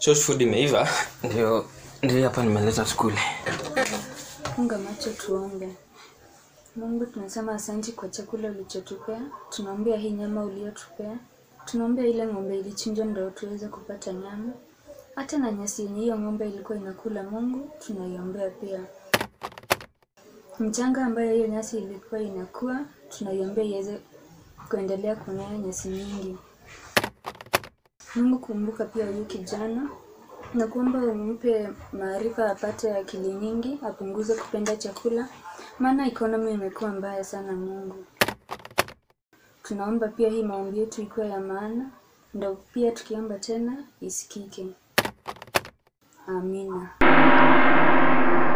church food imeiva ndio ndio hapa nimeleta skuli Funga macho tuombe. Mungu, tunasema asanti kwa chakula ulichotupea. Tunaombea hii nyama uliyotupea. Tunaombea ile ng'ombe ilichinjwa ndio tuweze kupata nyama. Hata na nyasi yenye hiyo ng'ombe ilikuwa inakula, Mungu tunaiombea pia. Mchanga ambayo hiyo nyasi ilikuwa inakuwa, tunaiombea iweze kuendelea kumea nyasi nyingi. Mungu, kumbuka pia huyu kijana na kuomba umpe maarifa, apate akili nyingi, apunguze kupenda chakula, maana economy imekuwa mbaya sana. Mungu, tunaomba pia hii maombi yetu ikuwe ya maana, ndo pia tukiomba tena isikike. Amina.